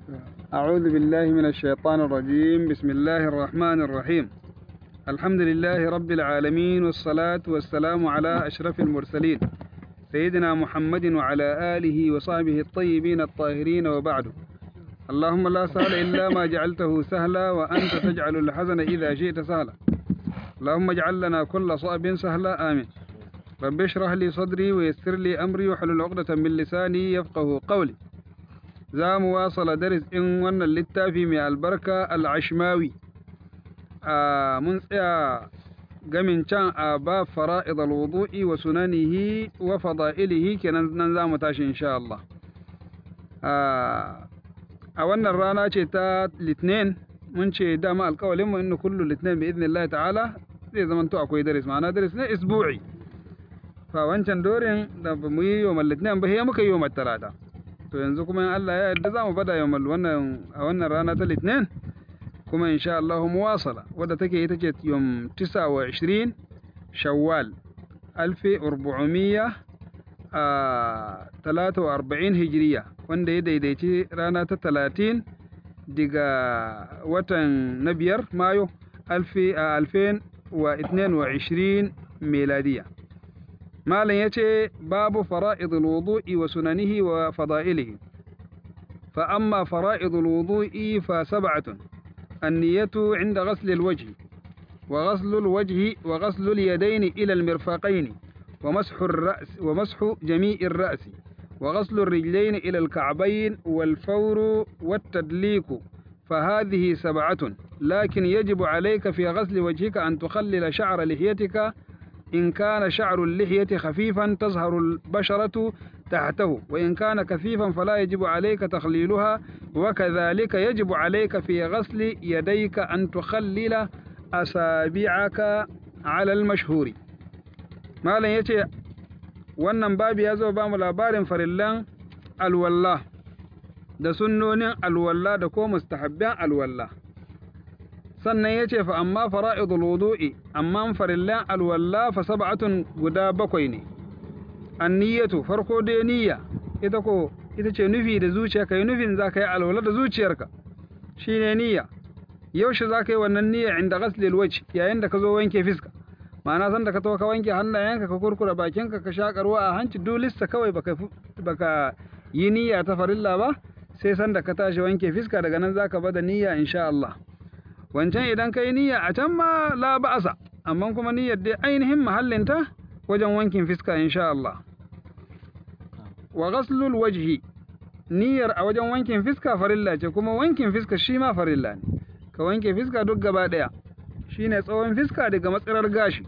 أعوذ بالله من الشيطان الرجيم بسم الله الرحمن الرحيم الحمد لله رب العالمين والصلاة والسلام على أشرف المرسلين سيدنا محمد وعلى آله وصحبه الطيبين الطاهرين وبعد اللهم لا سهل إلا ما جعلته سهلا وأنت تجعل الحزن إذا شئت سهلا اللهم اجعل لنا كل صعب سهلا آمين رب اشرح لي صدري ويسر لي أمري واحلل عقدة من لساني يفقه قولي za mu wasala daris ɗin wannan littafi mai albarka al'ashmawi a mun tsaya gamin can a ba fara'id al-wudu'i wa sunanihi wa fada'ilihi kenan nan za mu tashi insha Allah a wannan rana ce ta litinin mun ce dama alƙawalin mu inna kullu litinin bi idnillah ta'ala zai zama to akwai daris ma'ana daris ne isbu'i fa wancan dorin da ba mu yi yau litinin ba sai muka yi yau talata to yanzu kuma in Allah ya yarda za mu bada yau wannan a wannan rana ta litinin kuma insha Allah muwasala wadda take ita ce yom 29 shawwal 1400 a 43 hijiriya wanda ya daidaici rana ta 30 daga watan na biyar mayo 2022 meladiya malam ya ce babu fara'idul wudu'i wa sunanihi wa fada'ilihi fa amma fara'idul wudu'i fa sab'atun anniyatu 'inda ghasl alwajhi wa ghasl alwajhi wa ghasl alyadayn ila almirfaqayn wa mashu ar-ra's wa mashu jami' ar-ra's wa ghasl الرجلين إلى الكعبين والفور والتدليك فهذه سبعة لكن يجب عليك في غسل وجهك أن تخلل شعر لحيتك إن كان شعر اللحية خفيفا تظهر البشرة تحته وإن كان كثيفا فلا يجب عليك تخليلها وكذلك يجب عليك في غسل يديك أن تخلل أصابعك على المشهور ما لن يتي wannan babu ya zo ba mu labarin farillan alwallah da sunnonin alwallah da ko mustahabban alwallah sannan ya ce fa amma fara'idul wudu'i amma farillan alwalla fa sab'atun guda bakwai ne anniyatu farko dai niyya ita ko ita ce nufi da zuciya kai nufin za ka yi alwala da zuciyarka shine niyya yaushe za ka yi wannan niyya inda ghaslil wajh yayin da ka zo wanke fiska ma'ana san da ka to ka wanke hannayenka ka kurkura bakinka ka shaka ruwa a hanci dulista kawai baka baka yi niyya ta farilla ba sai san da ka tashi wanke fiska daga nan zaka bada niyya insha Allah wancan idan ka yi niyya a can ma la ba'asa amma kuma niyyar dai ainihin mahallinta wajen wankin fiska insha Allah wa ghaslul wajhi niyyar a wajen wankin fiska farilla ce kuma wankin fiska shi ma farilla ne ka wanke fiska duk gaba daya shine tsawon fiska daga matsirar gashi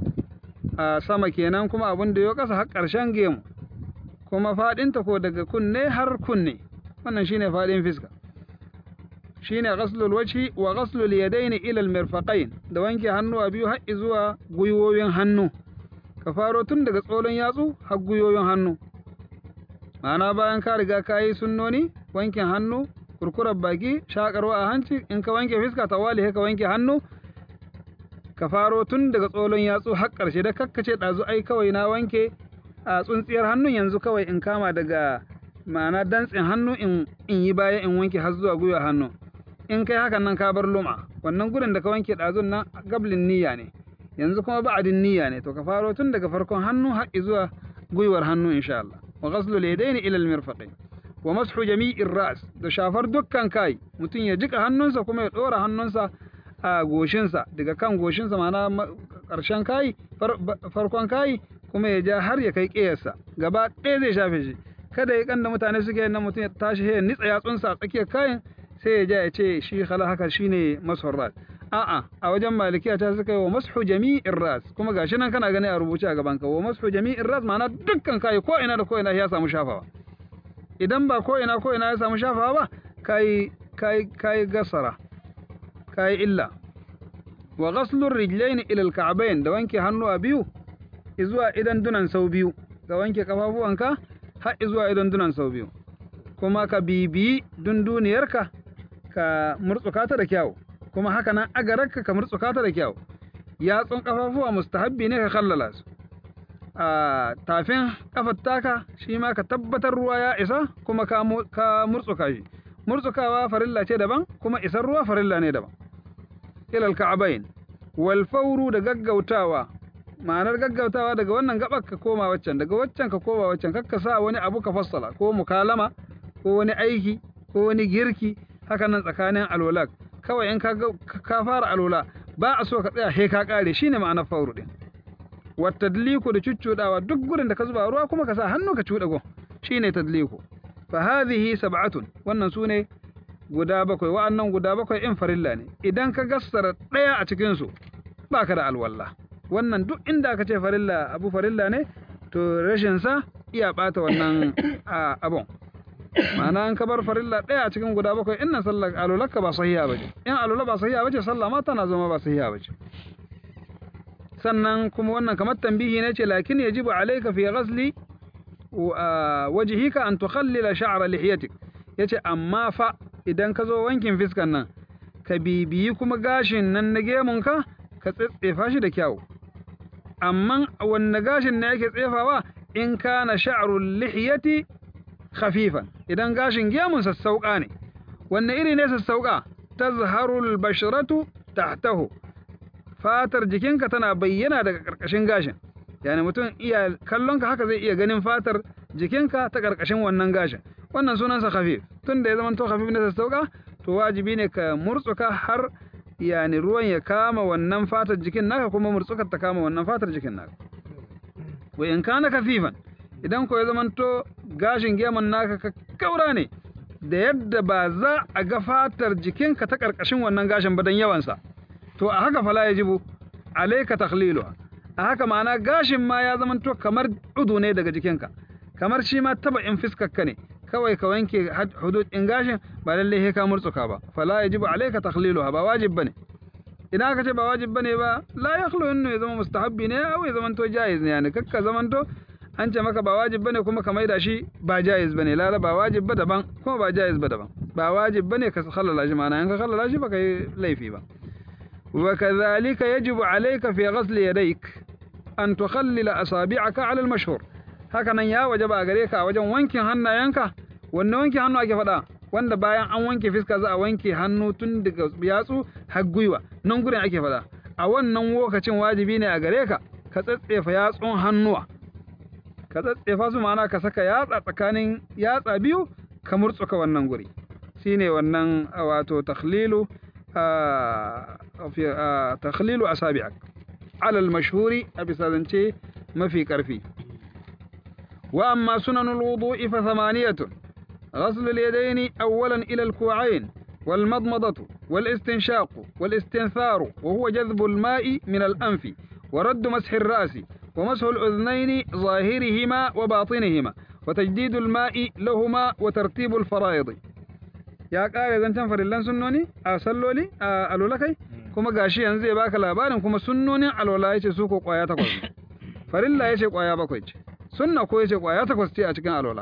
a sama kenan kuma abin da ya kasa har ƙarshen gemu kuma fadinta ko daga kunne har kunne wannan shine fadin fiska shine ghaslul wajhi wa ghaslul yadaini ila almirfaqain da wanke hannuwa biyu har zuwa gwiwoyin hannu ka faro tun daga tsolon yatsu har gwiwoyin hannu ma'ana bayan ka riga ka yi sunnoni wankin hannu kurkurar baki shakarwa a hanci in ka wanke fiska tawali ka wanke hannu ka faro tun daga tsolon yatsu har ƙarshe da kakkace ɗazu ai kawai na wanke a tsuntsiyar hannun yanzu kawai in kama daga ma'ana dantsin hannu in yi baya in wanke har zuwa gwiwa hannu in kai hakan nan ka bar luma wannan gurin da ka wanke ɗazun nan gablin niyya ne yanzu kuma ba'adin niyya ne to ka faro tun daga farkon hannu har zuwa gwiwar hannu insha Allah wa ghaslu al-yadayn ila al-mirfaqayn wa mashu jami'ir ra's da shafar dukkan kai mutum ya jika hannunsa kuma ya dora hannunsa a goshinsa daga kan goshinsa ma'ana karshen kai farkon kai kuma ya ja har ya kai ƙeyarsa gaba ɗaya zai shafe shi kada ya kanda mutane suke yin nan mutum ya tashi ya nitsa yatsunsa a tsakiyar kayan sai ya ja ya ce shi khala haka shine mashur ras a'a a wajen malikiya ta suka yi wa mashu jami'in ras kuma gashi nan kana gani a rubuce a gaban ka wa mashu jami'in ras ma'ana dukkan kai ko ina da ko ina ya samu shafawa idan ba ko ina ko ina ya samu shafawa ba kai kai kai gasara kai illa wa ghaslur rijlaini ila al da wanke hannuwa biyu zuwa idan dunan sau biyu ka wanke kafafuwanka har zuwa idan dunan sau biyu kuma ka bibiyi dunduniyarka ka murtsuka ta da kyau kuma haka nan agararka ka murtsuka ta da kyau yatsun kafafuwa mustahabbi ne ka kallala su a tafin kafar taka shi ma ka tabbatar ruwa ya isa kuma ka murtsuka shi murtsukawa farilla ce daban kuma isar ruwa farilla ne daban ilal ka'abain wal fawru da gaggautawa ma'anar gaggautawa daga wannan gabar ka koma waccan daga waccan ka koma waccan kakka sa wani abu ka fassala ko mukalama ko wani aiki ko wani girki haka nan tsakanin alwala kawai in ka ka fara alwala ba a so ka tsaya he ka kare shine ma'anar fawru din wa tadliku da cuccudawa duk gurin da ka zuba ruwa kuma ka sa hannu ka cuɗa gon shine tadliku fa hadhihi sab'atun wannan sune guda bakwai wa'annan guda bakwai in farilla ne idan ka gassara ɗaya a cikin su baka da alwalla wannan duk inda aka ce farilla abu farilla ne to rashin sa iya bata wannan abun ma'ana an ka bar farilla ɗaya a cikin guda bakwai innan sallar alulakka ba sahiha bace in alula ba sahiha bace sallah ma tana zama ba sahiha bace sannan kuma wannan kamar tambihi ne ce lakin yajibu alayka fi ghasli wajhika an tukhallila sha'ra lihiyatik yace amma fa idan ka zo wankin fiskan nan ka bibiyi kuma gashin nan na gemunka ka tsetsefa shi da kyau amma wanne gashin ne yake tsefawa in kana sha'rul lihiyati khafifan idan gashin gemun sassauka ne wanne iri ne sassauka tazharul bashratu tahtahu fatar jikinka tana bayyana daga karkashin gashin yani mutum iya kallonka haka zai iya ganin fatar jikinka ta karkashin wannan gashin wannan sunansa khafif tun da ya zama to khafif ne sassauka to wajibi ne ka murtsuka har yani ruwan ya kama wannan fatar jikin naka kuma murtsukar ta kama wannan fatar jikin naka wa in kana kafifan idan ko ya zama to gashin gemun naka ka kaura ne da yadda ba za a ga fatar jikinka ta karkashin wannan gashin ba dan yawansa to a haka fala yajibu alayka takhliluha a haka ma'ana gashin ma ya zama to kamar udu ne daga jikinka kamar shi ma taba in fiskarka ne kawai ka wanke hudud in gashin ba lalle he ka murtsuka ba fala yajibu alayka takhliluha ba wajib bane idan aka ce ba wajib bane ba la yakhlu innu ya zama mustahabbi ne aw ya zama to jaiz ne yani kakka zaman to an ce maka ba wajib bane kuma ka maida shi ba jaiz bane la ba wajib ba daban kuma ba jaiz ba daban ba wajib bane ka khallala shi ma'ana in ka khallala shi ba kai laifi ba وكذلك يجب عليك في غسل يديك أن تخلل أصابعك على المشهور hakanan ya wajaba a gare ka a wajen wankin hannayenka wanne wankin hannu ake faɗa wanda bayan an wanke fiska za a wanke hannu tun daga yatsu har gwiwa nan gurin ake faɗa a wannan lokacin wajibi ne a gare ka ka tsatsefa yatsun hannuwa ka tsatsefa su ma'ana ka saka yatsa tsakanin yatsa biyu ka murtsuka wannan guri shine wannan wato takhlilu في تخليل أصابعك على المشهور أبي سادنتي ما في كرفي وأما سنن الوضوء فثمانية غسل اليدين أولا إلى الكوعين والمضمضة والاستنشاق والاستنثار وهو جذب الماء من الأنف ورد مسح الرأس ومسح الأذنين ظاهرهما وباطنهما وتجديد الماء لهما وترتيب الفرائض ya ƙare zancen farillan sunnoni a salloli a alola kai kuma gashi yanzu zai baka labarin kuma sunnonin alwala yace su ko kwaya takwas farilla yace kwaya bakwai ce sunna ko yace kwaya takwas ce a cikin alwala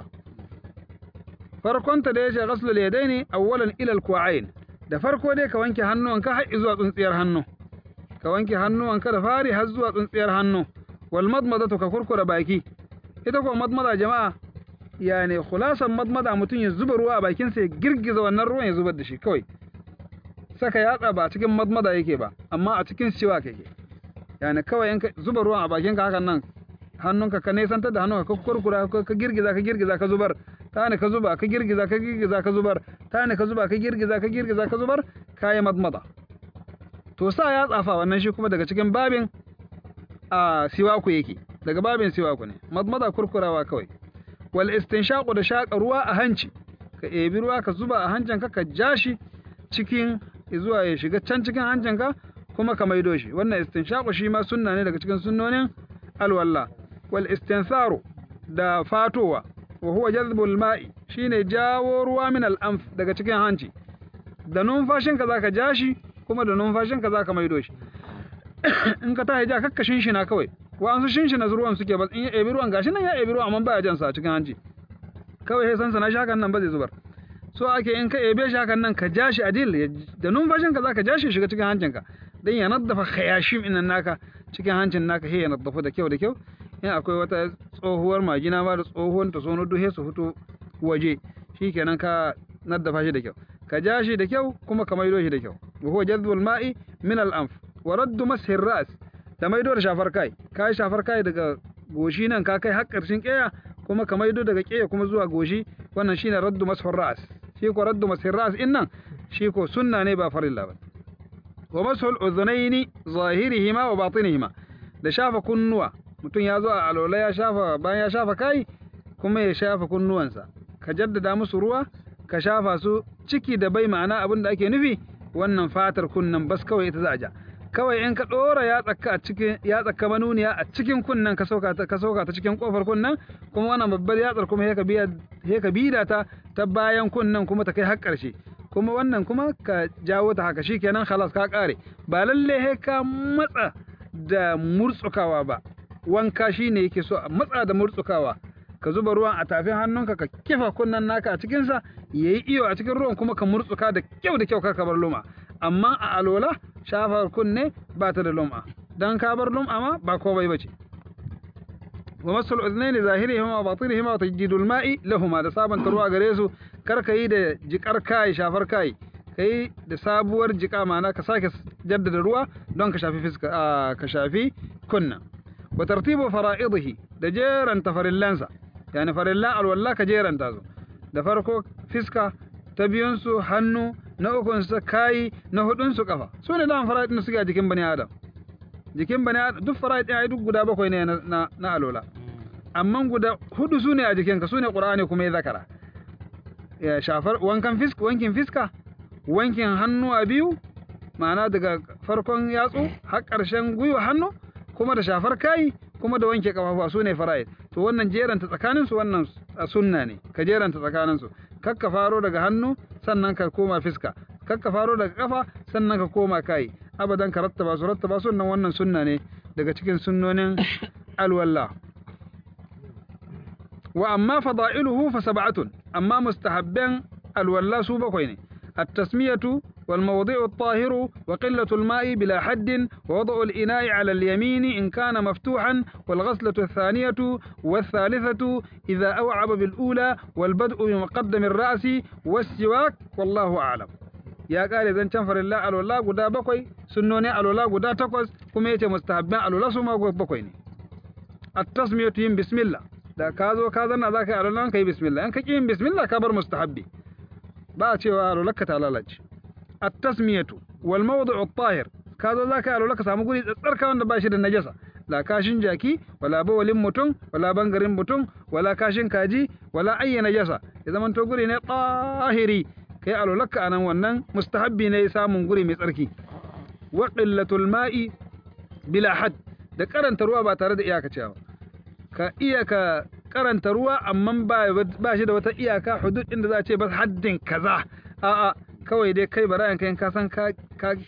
farkon ta da yace ghaslul yadaini awwalan ila alku'ain da farko dai ka wanke hannuwanka har zuwa tsuntsiyar hannu ka wanke hannuwanka da fari har zuwa tsuntsiyar hannu wal madmadatu ka kurkura baki ita ko madmada jama'a yani khulasan madmada mutum ya zuba ruwa a bakinsa ya girgiza wannan ruwan ya zubar da shi kawai saka yatsa ba a cikin madmada yake ba amma a cikin siwa yake yani kawai in ka zuba ruwan a bakinka hakan nan hannunka ka nesantar da hannunka ka kurkura ka girgiza ka girgiza ka zubar ta ne ka zuba ka girgiza ka girgiza ka zubar ta ne ka zuba ka girgiza ka girgiza ka zubar kayi madmada to sa yatsa fa wannan shi kuma daga cikin babin a siwaku yake daga babin siwaku ne madmada kurkurawa kawai wal istinshaqu da shaƙa ruwa a hanci ka ebi ruwa ka zuba a hancinka ka ja shi cikin zuwa ya shiga can cikin hancinka kuma ka maido shi wannan istinshaqu shi ma sunna ne daga cikin sunnonin alwalla wal istinsaru da fatowa wa huwa jazbul ma'i shine jawo ruwa min al anf daga cikin hanci da numfashinka zaka ja shi kuma da numfashinka zaka maido shi in ka tashi ja kakkashin shi na kawai wa'ansu shinshina ruwan suke ba in ya ebi ruwan gashi nan ya ebi ruwan amma baya jan sa a cikin hanci kawai sai sansa na shakan nan ba zai zubar so ake in ka ebe shi hakan nan ka ja shi adil da numfashin ka zaka ja shi shiga cikin hancin ka dan ya naddafa khayashim inan naka cikin hancin naka he ya naddafa da kyau da kyau in akwai wata tsohuwar majina ma da tsohuwar ta sono duhe su fito waje shikenan ka naddafa shi da kyau ka ja shi da kyau kuma ka maido shi da kyau wa huwa jadwal ma'i min al-anf wa raddu mashi ras da maido da shafar kai ka yi shafar kai daga goshi nan ka kai har ƙarshen ƙeya kuma ka maido daga ƙeya kuma zuwa goshi wannan shine raddu mashi ras shi ko raddu mashi ras in nan shi ko sunna ne ba farilla ba wa masul udhunaini zahirihima wa batinihima da shafa kunnuwa mutum ya zo a alola ya shafa bayan ya shafa kai kuma ya shafa kunnuwansa ka jaddada musu ruwa ka shafa su ciki da bai ma'ana abin da ake nufi wannan fatar kunnan bas kawai ita za a ja kawai in ka ɗora ya tsaka a cikin ya tsaka manuniya a cikin kunnan ka sauka ta ka sauka ta cikin kofar kunnan kuma wannan babbar yatsar kuma he biya he ka bida ta ta bayan kunnan kuma ta kai har ƙarshe kuma wannan kuma ka jawo ta haka shikenan khalas ka kare ba lalle he ka matsa da murtsukawa ba wanka shine yake so a matsa da murtsukawa ka zuba ruwan a tafin hannunka ka kifa kunnan naka a cikinsa ya yi iyo a cikin ruwan kuma ka murtsuka da kyau da kyau ka bar luma amma a alola shafar kunne ba ta da luma dan ka bar luma ma ba komai bace wa masul udnaini zahirihima wa batinihima wa tajdidul ma'i lahuma da sabanta ruwa gare su kar ka yi da jikar kai shafar kai kai da sabuwar jika mana ka sake jaddada ruwa don ka shafi fiska ka shafi kunna wa tartibu fara'idihi da jeranta farillansa yani farillan alwalla ka jeranta su da farko fiska ta biyun su hannu na ukun su kai na hudun su kafa su ne dan fara'id da suke a jikin bani adam jikin bani adam duk fara'id ai duk guda bakwai ne na na alwala amma guda hudu su ne a jikinka su ne qur'ani kuma ya zakara ya shafar wankan fiska wankin fiska wankin hannu a biyu ma'ana daga farkon yatsu har ƙarshen gwiwa hannu kuma da shafar kai kuma da wanke kafafuwa su ne fara'id to wannan jeranta tsakanin su wannan sunna ne ka jeranta tsakanin su kakka faro daga hannu sannan ka koma fiska kakka faro daga kafa sannan ka koma kai abadan ka rattaba su rattaba su wannan wannan sunna ne daga cikin sunnonin alwalla wa amma fada'iluhu fa sab'atun amma mustahabban alwalla su bakwai ne التسمية والموضع الطاهر وقلة الماء بلا حد ووضع الإناء على اليمين إن كان مفتوحا والغسلة الثانية والثالثة إذا أوعب بالأولى والبدء بمقدم الرأس والسواك والله أعلم ya kare zancen farilla alwala guda bakwai sunnoni alwala guda takwas kuma yace mustahabban alwala su ma bakwai ne at-tasmiyatu yin bismillah da ka zo ka zanna zaka yi alwala ka yi bismillah in ka ki yin bismillah ka bar mustahabbi ba a cewa alwalaka ta lalace at-tasmiyatu wal mawdu'u at-tahir ka zo zaka yi alwala samu guri tsatsarka wanda ba shi da najasa la kashin jaki wala bawalin mutum wala bangarin mutum wala kashin kaji wala ayya najasa ya zaman to guri ne tahiri kai alwalaka anan wannan mustahabbi ne samun guri mai tsarki wa qillatul ma'i bila had da karanta ruwa ba tare da iyakacewa ka iya ka karanta ruwa amma ba shi da wata iyaka hudud inda za a ce ba haddin kaza a'a kawai dai kai barayan kai ka san ka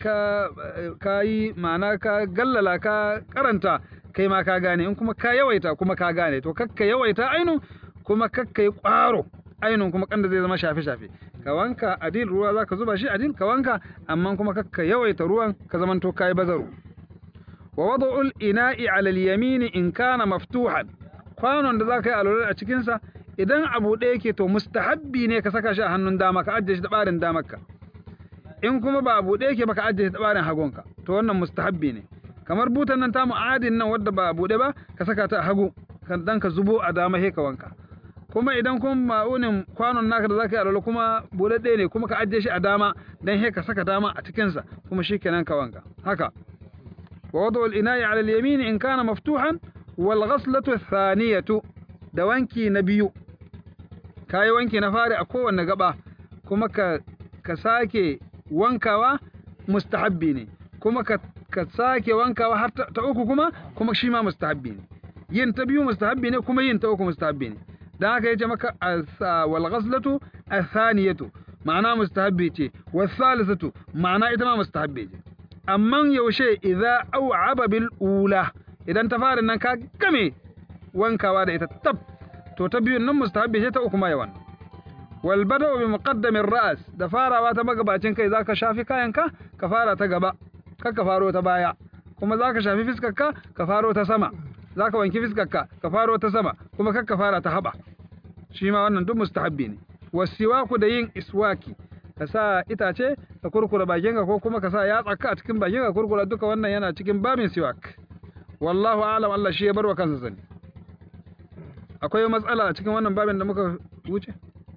ka yi ma'ana ka gallala ka karanta kai ma ka gane in kuma ka yawaita kuma ka gane to kakka yawaita ainu kuma kakka yi kwaro ainun kuma kanda zai zama shafe shafe ka wanka adil ruwa zaka zuba shi adil ka wanka amma kuma kakka yawaita ruwan ka zamanto kai bazaru wa wada'ul ina'i 'ala al-yamin in kana maftuhan kwanon da za ka yi alwala a cikinsa idan abu ɗaya yake to mustahabbi ne ka saka shi a hannun dama ka ajiye shi da ɓarin damarka in kuma ba abu ɗaya yake ba ka ajiye shi da ɓarin hagunka to wannan mustahabbi ne kamar butan nan tamu adin nan wadda ba a buɗe ba ka saka ta a hagu dan ka zubo a dama he ka wanka kuma idan kuma ma'unin kwanon naka da zaka yi alwala kuma buɗaɗɗe ne kuma ka ajiye shi a dama dan he ka saka dama a cikinsa kuma shikenan ka wanka haka wa wadu al-ina'i 'ala al-yamin in kana maftuhan wal ghaslatu thaniyatu da wanki na biyu kayi wanki na fari a kowanne gaba kuma ka ka sake wankawa mustahabbi ne kuma ka ka sake wankawa har ta uku kuma kuma shi ma mustahabbi ne yin ta biyu mustahabbi ne kuma yin ta uku mustahabbi ne dan haka yace maka wal ghaslatu athaniyatu ma'ana mustahabbi ce was salisatu ma'ana ita ma mustahabbi ce amma yaushe idza au'aba bil ula idan ta fara nan ka game wankawa da ita tab to ta biyun nan mustahabbi ce ta uku ma yawan wal bada'u bi muqaddamin ra's da farawa ta magabacin kai zaka shafi kayanka ka fara ta gaba kar ka faro ta baya kuma zaka shafi fiskarka ka faro ta sama zaka wanki fiskarka ka faro ta sama kuma kar ka fara ta haba shi ma wannan duk mustahabbi ne wasiwaku da yin iswaki ka sa itace ka kurkura bakinka ko kuma ka sa yatsa a cikin bakinka kurkura duka wannan yana cikin babin siwak wallahu a'lam Allah shi ya bar wa kansa sani akwai matsala a cikin wannan babin da muka wuce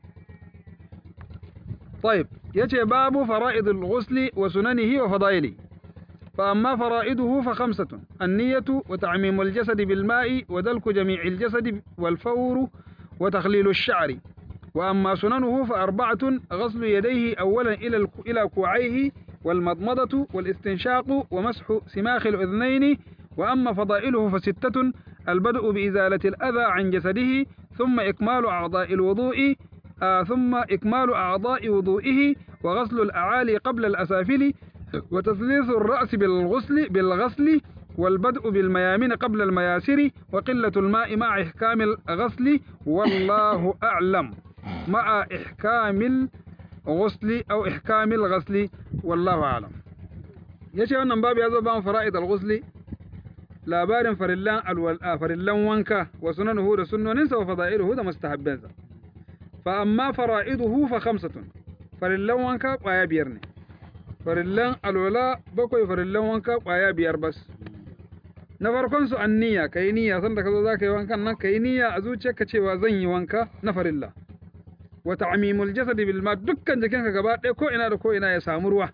طيب يتي باب فرائض الغسل وسننه وفضائله فأما فرائضه فخمسة النية وتعميم الجسد بالماء ودلك جميع الجسد والفور وتخليل الشعر وأما سننه فأربعة غسل يديه أولا إلى إلى كوعيه والمضمضة والاستنشاق ومسح سماخ الأذنين وأما فضائله فستة البدء بإزالة الأذى عن جسده ثم إكمال أعضاء الوضوء آه ثم إكمال أعضاء وضوئه وغسل الأعالي قبل الأسافل وتثليث الرأس بالغسل بالغسل والبدء بالميامن قبل المياسر وقلة الماء مع إحكام الغسل والله أعلم مع إحكام الغسل أو إحكام الغسل والله أعلم yace wannan babu ya zo ban fara'id al-ghusli labarin farillan alwala farillan wanka wa sunanuhu da sunnoninsa wa fada'iluhu da mustahabbansa fa amma fara'iduhu fa khamsatun farillan wanka kwaya biyar ne farillan alwala bakwai farillan wanka kwaya biyar bas na farkon su an niyya kai niyya san da ka zo za ka yi wankan nan kai niyya a zuciyarka cewa zan yi wanka na farilla wa ta'mimul jasad bil ma dukkan jikinka gaba ɗaya ko ina da ko ina ya samu ruwa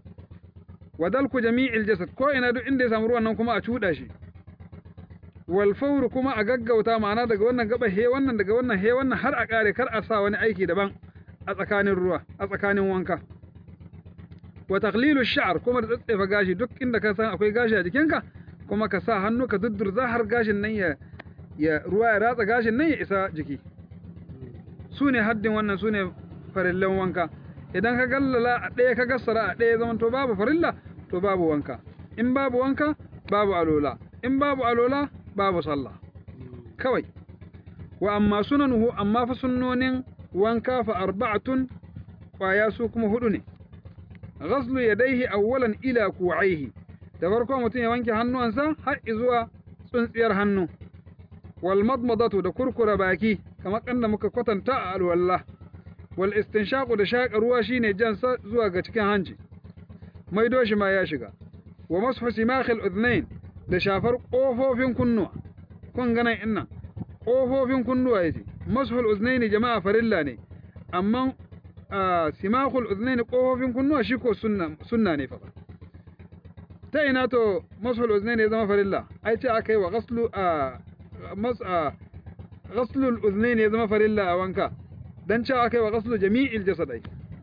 wa dalku jami'il jasad ko ina duk inda ya samu ruwan nan kuma a cuɗa shi wal fawr kuma a gaggauta ma'ana daga wannan gaba he wannan daga wannan he wannan har a kare kar a sa wani aiki daban a tsakanin ruwa a tsakanin wanka wa taqlilu sha'r kuma da tsatsefa gashi duk inda ka san akwai gashi a jikinka kuma ka sa hannu ka duddurza har gashin nan ya ya ruwa ya ratsa gashin nan ya isa jiki su ne haddin wannan su ne farillan wanka idan ka gallala a ɗaya ka gassara a ɗaya zaman to babu farilla to babu wanka in babu wanka babu alola in babu alola babu sallah kawai wa amma sunanuhu amma fa sunnonin wanka fa arba'atun kwaya su kuma hudu ne ghaslu yadayhi awwalan ila ku'aihi da farko mutum ya wanke hannuwansa har zuwa tsuntsiyar hannu wal madmadatu da kurkura baki kamar kanda muka kwatanta a alwallah wal istinshaqu da shaƙa ruwa shine jansa zuwa ga cikin hanci maido shi ma ya shiga wa mashu simakhil udhnain da shafar kofofin kunnuwa kun ganan innan kofofin kunnuwa yace mashul udhnain jama'a farilla ne amma simakhul udhnain kofofin kunnuwa shi ko sunna sunna ne fa ta ina to mashul udhnain ya zama farilla ai ce akai wa ghaslu mas ghaslu al-udhnain ya zama farilla a wanka dan cewa akai wa ghaslu jami'il jasadai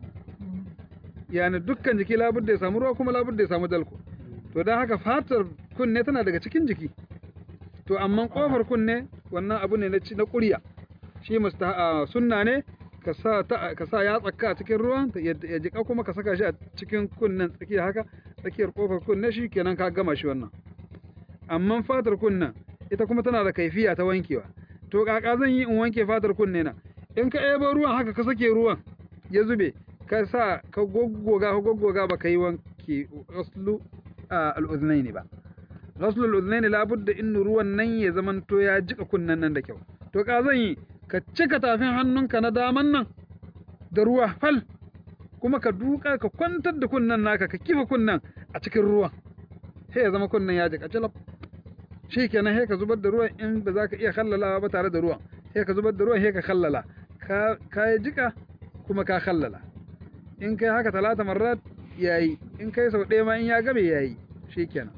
yani dukkan jiki labudda ya samu ruwa kuma labudda ya samu dalko to dan haka fatar kunne tana daga cikin jiki to amma kofar kunne wannan abu ne na ci na ƙurya shi musta sunna ne ka sa ta ka sa ya tsaka a cikin ruwan ya jika kuma ka saka shi a cikin kunnen tsakiya haka tsakiyar kofar kunne shi kenan ka gama shi wannan amma fatar kunnen ita kuma tana da kaifiya ta wankewa to kaka zan yi in wanke fatar kunne na in ka ebo ruwan haka ka sake ruwan ya zube ka sa ka goggoga ka goggoga ba ka yi wanke ghaslu al-udhnayn ba ghaslu al-udhnayn labudda in ruwan nan ya zamanto ya jika kunnen nan da kyau to ka zan yi ka cika tafin hannunka na daman nan da ruwa fal kuma ka duka ka kwantar da kunnen naka ka kifa kunnen a cikin ruwan sai ya zama kunnen ya jika jalab shi kenan sai ka zubar da ruwan in ba za ka iya khallalawa ba tare da ruwan sai ka zubar da ruwan sai ka khallala ka ka jika kuma ka khallala in kai haka talata marrat yayi in kai sau ɗaya ma in ya gabe yayi shikenan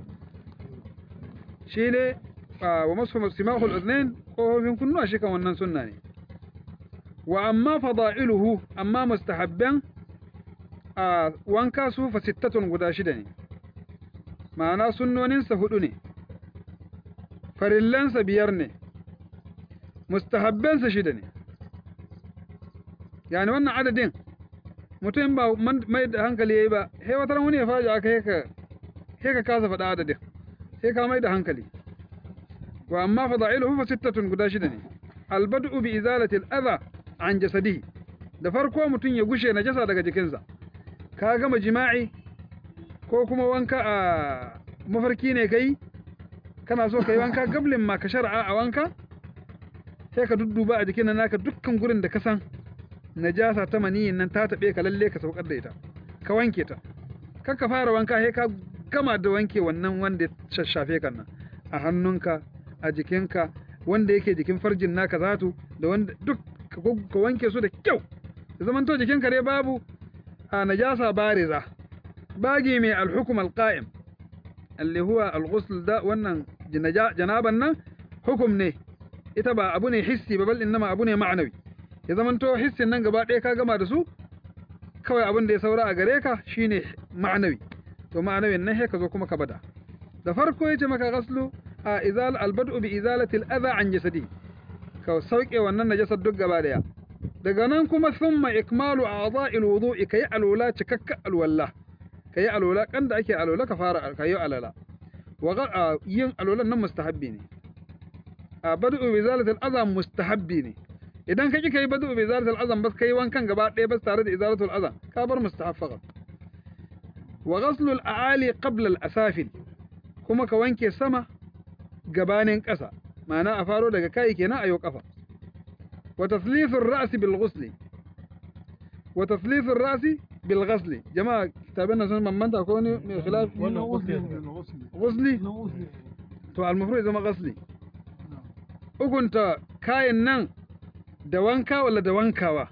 shi ne wa masu simahul uznain kofofin kunnuwa shi kan wannan sunna ne wa amma fada'iluhu amma mustahabban a wanka su fa sittatun guda shida ne ma'ana sunnoninsa hudu ne farillansa biyar ne mustahabbansa shida ne yani wannan adadin mutum ba mai da hankali yayi ba sai wata wani ya faji aka heka heka kasa faɗa adadin sai ka mai da hankali wa amma fada'iluhu fa sittatun guda shida ne albad'u bi izalati al-adha an jasadihi da farko mutum ya gushe najasa daga jikinsa ka gama jima'i ko kuma wanka a mafarki ne kai kana so kai wanka gablin ma ka shar'a a wanka sai ka dudduba a jikin naka dukkan gurin da ka san najasa ta maniyin nan ta taɓe ka lalle ka saukar da ita ka wanke ta kar ka fara wanka sai ka gama da wanke wannan wanda ya shashafe kan nan a hannunka a jikinka wanda yake jikin farjin naka zatu da wanda duk ka gog- ka wanke su da kyau da zaman to jikinka dai babu a najasa bariza bagi mai alhukum alqa'im اللي هو الغسل ده wannan jinaja- janaban nan hukum ne ita ba abu ne hissi ba bal innama abu ne ma'anawi ya zamanto hissin nan gaba ɗaya ka gama da su kawai abin da ya saura a gare ka shine ma'anawi to ma'anawin nan sai ka zo kuma ka bada da farko yace maka ghaslu a izal albad'u bi izalati al-adha an jasadi ka sauke wannan najasar duk gaba daya daga nan kuma thumma ikmalu a'dha'il wudu'i kai alwala cikakka alwala kai alwala kan da ake alwala ka fara kai alwala wa ga- a, yin alwalan nan mustahabbi ne a bad'u bi izalati al-adha mustahabbi ne idan ka ki kai bad'u bi izalati al-adha bas kai wankan gaba daya bas tare da izalatu al-adha ka bar mustahab faqat wa ghaslu al-a'ali qabla al-asafil kuma ka wanke sama gabanin ƙasa ma'ana a faro daga kai kenan a yau ƙafa wa taslithur ra'si bil ghusli wa taslithur ra'si bil ghusli jama'a kitabin nan sun bambanta ko ne mai khilaf wannan ghusli ghusli to al mafruḍ zama ghusli ugunta kayan nan da wanka wala da wankawa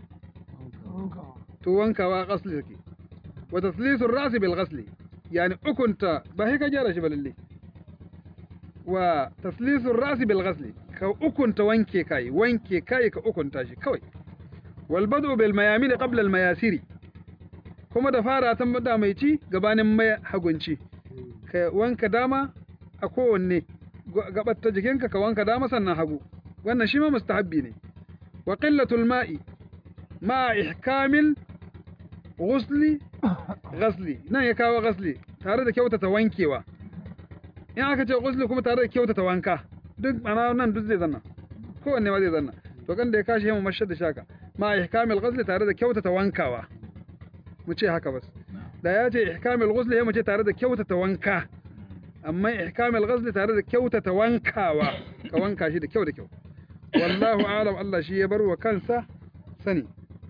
to wankawa ghusli take wa taslithur ra'si bil ghusli yani ukunta ba sai ka gyara shi ba lalle wa taslisul rasi bil ghasli ka ukunta wanke kai wanke kai ka ukunta shi kawai wal bad'u bil mayamin qabla al mayasiri kuma da fara ta da mai ci gabanin mai hagunci ka wanka dama a kowanne gabar ta jikinka ka wanka dama sannan hagu wannan shi ma mustahabbi ne wa qillatul ma'i ma ihkamil ghusli ghasli nan ya kawo ghasli tare da kyautata wankewa in aka ce ghusli kuma tare da kyautata wanka duk ana nan duk zai zanna kowanne ma zai zanna to kan da ya kashi yamma mashar da shaka ma ihkamil ghusli tare da kyautata wankawa mu ce haka bas da ya ce ihkamil ghusli ya mu ce tare da kyautata wanka amma ihkamil ghusli tare da kyautata wankawa ka wanka shi da kyau da kyau wallahu a'lam Allah shi ya bar wa kansa sani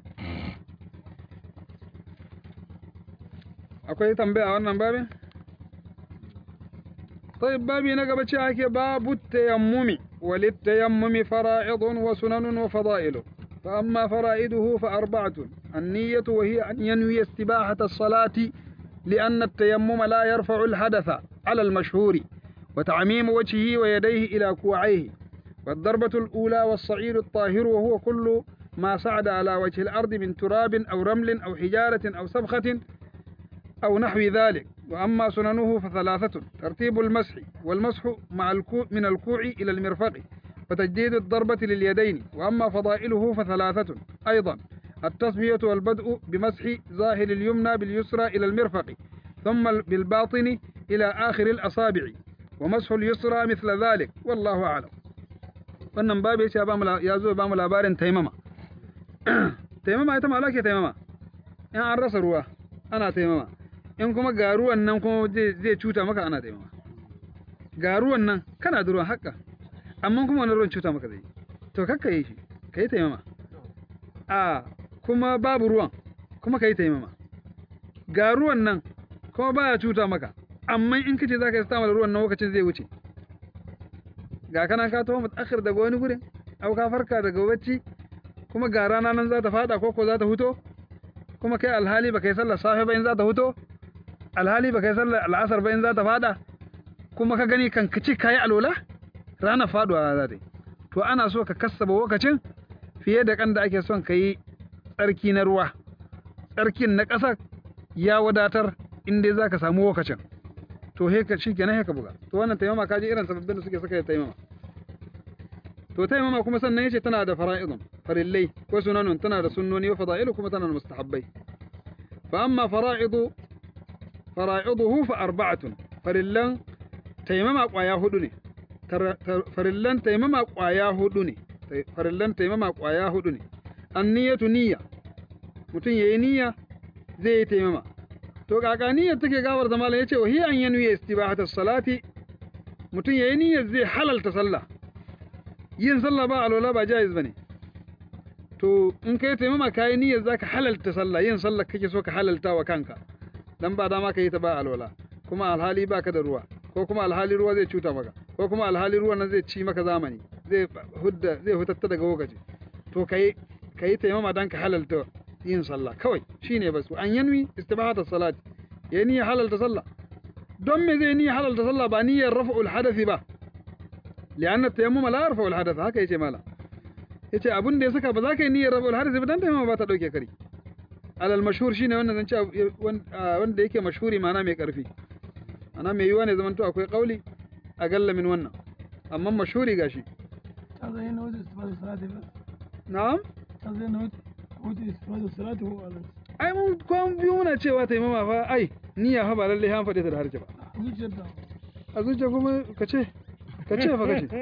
akwai tambaya a wannan babin طيب بابي نقب شاكي باب التيمم وللتيمم فرائض وسنن وفضائل فأما فرائده فأربعة النية وهي أن ينوي استباحة الصلاة لأن التيمم لا يرفع الحدث على المشهور وتعميم وجهه ويديه إلى كوعيه والضربة الأولى والصعيد الطاهر وهو كل ما صعد على وجه الأرض من تراب أو رمل أو حجارة أو سبخة أو نحو ذلك وأما سننه فثلاثة ترتيب المسح والمسح مع الكوع من الكوع إلى المرفق وتجديد الضربة لليدين وأما فضائله فثلاثة أيضا التصفية والبدء بمسح ظاهر اليمنى باليسرى إلى المرفق ثم بالباطن إلى آخر الأصابع ومسح اليسرى مثل ذلك والله أعلم wannan babu ya ce ya zo ba mu labarin taimama taimama ita ma ke taimama in an rasa ruwa ana taimama in kuma ga ruwan nan kuma zai cuta maka ana taimama ga ruwan nan kana da ruwan haka amma kuma wani ruwan cuta maka zai to kakka yi shi ka yi taimama a kuma babu ruwan kuma ka yi taimama ga ruwan nan kuma baya cuta maka amma in kace za ka yi stamar ruwan nan lokacin zai wuce ga kana ka taho mutakhir daga wani gurin au ka farka daga bacci kuma ga rana nan za ta fada ko ko za ta huto kuma kai alhali ba kai sallar safe ba in za ta huto alhali ba kai sallar al'asar ba in za ta fada kuma ka gani kan kici kayi alola rana faduwa za ta yi to ana so ka kassaba lokacin fiye da kan da ake son ka yi tsarki na ruwa tsarkin na ƙasa ya wadatar in dai za ka samu lokacin to he ka shikenan he ka buga to wannan taimama kaji irin sababbin da suke saka da taimama to taimama kuma sannan yace tana da fara'idun farillai ko sunanun tana da sunnoni wa fada'ilu kuma tana da mustahabbai fa amma fara'idu fara'iduhu fa arba'atun farillan taimama kwaya hudu ne farillan taimama kwaya hudu ne farillan taimama kwaya hudu ne anniyatu niyya mutum yayi niyya zai yi taimama to kaka niyyar take gawar da malam yace wa hiya an yanwi istibahatus salati mutum yayi niyyar zai halalta sallah yin sallah ba alwala ba jaiz bane to in kai taimama kayi niyyar zaka halalta sallah yin sallah kake so ka halalta wa kanka dan ba dama ka yi ta ba alwala kuma alhali baka da ruwa ko kuma alhali ruwa zai cuta maka ko kuma alhali ruwan nan zai ci maka zamani zai hudda zai hutatta daga lokaci to kai kai taimama dan ka halalta yin sallah kawai shine bas an yanwi istibahata salat ya niyya halalta sallah don me zai niyya halalta sallah ba niyyar raf'ul hadathi ba li'anna tayammuma la yarfa'ul hadath haka yace mala yace abun da ya saka ba za ka yi niyyar raf'ul hadathi ba dan tayammuma ba ta dauke kari alal mashhur shine wannan zan ce wanda yake mashhuri ma'ana mai karfi ana mai yiwa ne zamanto akwai kauli a galla min wannan amma mashhuri gashi هذا هنا وجه استفادة الصلاة بس na'am هذا هنا وجه استفادة الصلاة هو على ai mun kwan biyu muna cewa taimama fa ai niyya fa ba lalle an faɗe ta da harshe ba zuciyar da a zuciya kuma ka ce ka ce fa ka ce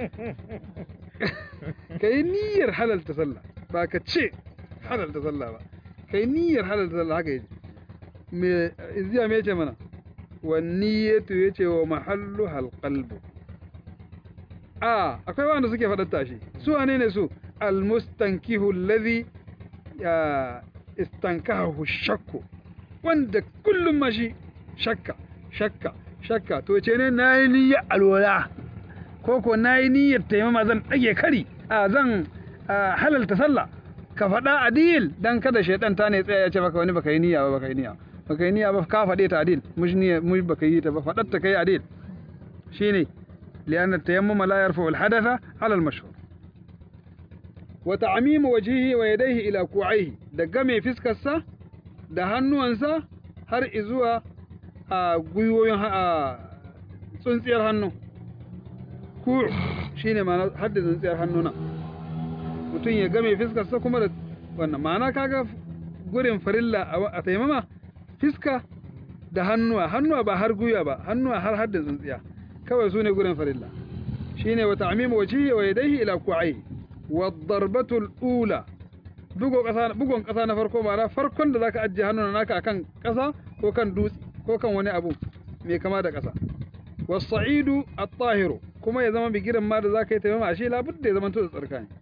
ka yi niyyar halalta sallah ba ka ce halalta sallah ba ka yi niyyar halalta sallah haka yace me izziya me yace mana wa niyyatu yace wa mahallu hal qalbu a akwai wanda suke faɗar tashi su wane ne su al mustankihu alladhi ya istankahu shakku wanda kullum ma shi shakka shakka shakka to ce ne nayi niyyar alwala ko ko nayi niyyar taimama zan dage kari a zan ah, halalta sallah ka faɗa adil dan kada shaidan ta ne tsaya ya ce maka wani baka yi niyya ba baka yi niyya baka yi niyya ba ka faɗe ta adil mush niyya mush baka yi ta ba faɗar ta kai adil shine li'anna tayammuma la yarfa'u al-hadatha 'ala al-mashhur wa ta'mimu wajhihi wa yadayhi ila ku'aihi da game fiskarsa da hannuwansa har izuwa a gwiwoyin ha- a tsuntsiyar hannu ku shine ma'ana har da tsuntsiyar hannuna mutum ya game fiskarsa kuma da wannan ma'ana kaga gurin farilla a wa- a taimama fiska da hannuwa hannuwa ba har gwiwa ba hannuwa har har da tsuntsiya kawai su ne gurin farilla shine wa ta'mimu wajhihi wa yadayhi ila ku'aihi wa darbatu al-ula bugon ƙasa bugon ƙasa na farko ma'ana farkon da zaka ajiye hannun naka akan ƙasa ko kan dutse ko kan wani abu mai kama da ƙasa was-sa'idu at-tahiru kuma ya zama bigiran ma da zaka yi taimama ashe labudda ya zama to da tsarka ne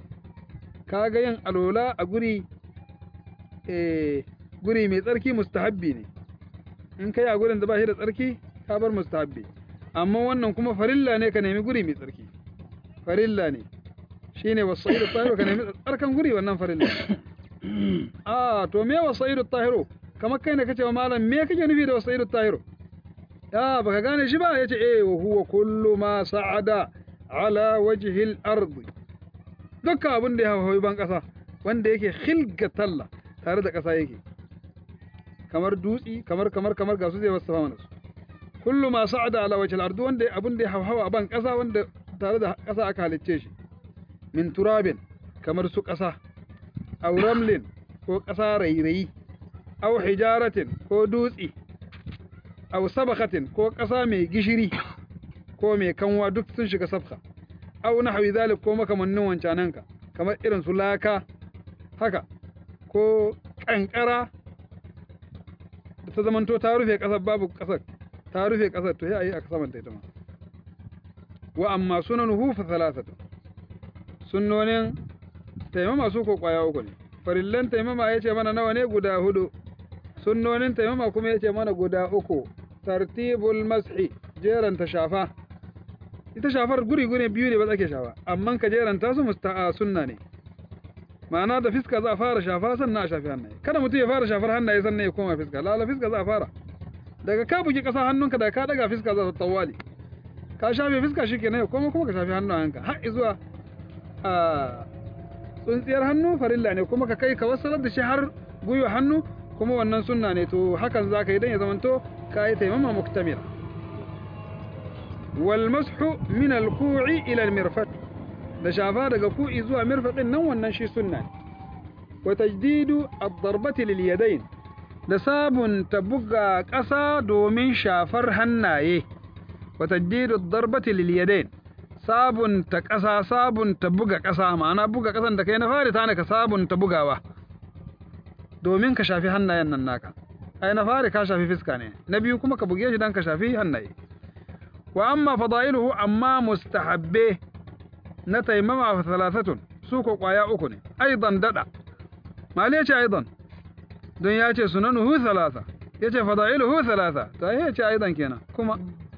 kaga yin alola a guri eh guri mai tsarki mustahabbi ne in kai a gurin da ba shi da tsarki ka bar mustahabbi amma wannan kuma farilla ne ka nemi guri mai tsarki farilla ne shine wasaidu tahiru ka nemi tsarkan guri wannan farilla ah to me wasaidu tahiru kamar kai ne kace wa malam me kake nufi da wasaidu tahiru ya baka gane shi ba yace eh wa huwa kullu ma sa'ada ala wajhi al-ard dukkan abin da ya hawa ban kasa wanda yake khilgatalla tare da kasa yake kamar dutsi kamar kamar kamar ga su zai wasu mana su kullu ma sa'ada ala wajhi al-ard wanda abin da ya hawa a ban kasa wanda tare da kasa aka halicce shi min turabin kamar su ƙasa, aw ramlin ko ƙasa rairayi, aw hijaratin ko dutse, aw sabakatin ko ƙasa mai gishiri ko mai kanwa duk sun shiga sabka, aw nahwi zalik ko makamannin wancananka kamar irin su laka haka ko ƙanƙara da ta zamanto ta rufe ƙasar babu ƙasar ta rufe ƙasar to ya yi a saman ta ita ma wa amma sunanuhu fa thalathatu sunnonin taimama su ko kwaya uku ne farillan taimama ya ce mana nawa ne guda hudu sunnonin taimama kuma ya ce mana guda uku tartibul mashi jeranta shafa ita shafar guri guri biyu ne ba ake shafa amma ka jeranta su musta'a sunna ne ma'ana da fiska za a fara shafa sannan a shafi hannaye kada mutum ya fara shafar hannaye sannan ya koma fiska lala fiska za a fara daga ka bugi ƙasa hannunka da ka daga fiska za ta tawali ka shafe fiska shi kenan ya koma kuma ka shafi hannayenka har zuwa a tsuntsiyar hannu farilla ne kuma ka kai ka wasalar da shi har gwiwa hannu kuma wannan sunna ne to hakan za ka yi don ya zamanto ka yi taimama muktamila wal mashu min al ku'i ila al mirfaq da shafa daga ku'i zuwa mirfaqin nan wannan shi sunna ne wa tajdidu ad darbati lil yadayn da sabunta buga ƙasa domin shafar hannaye wa tajdidu ad darbati lil yadayn sabunta ƙasa sabunta buga ƙasa ma'ana buga ƙasan da kai na fari ta ne ka sabunta bugawa domin ka shafi hannayen nan naka ai na fari ka shafi fiska ne na biyu kuma ka buge shi dan ka shafi hannaye wa amma fadailuhu amma mustahabbe na taimama fa thalathatun su ko kwaya uku ne aidan dada mali ya ce aidan don ya ce sunanuhu thalatha ya ce fada'iluhu thalatha to ai ya ce aidan kenan kuma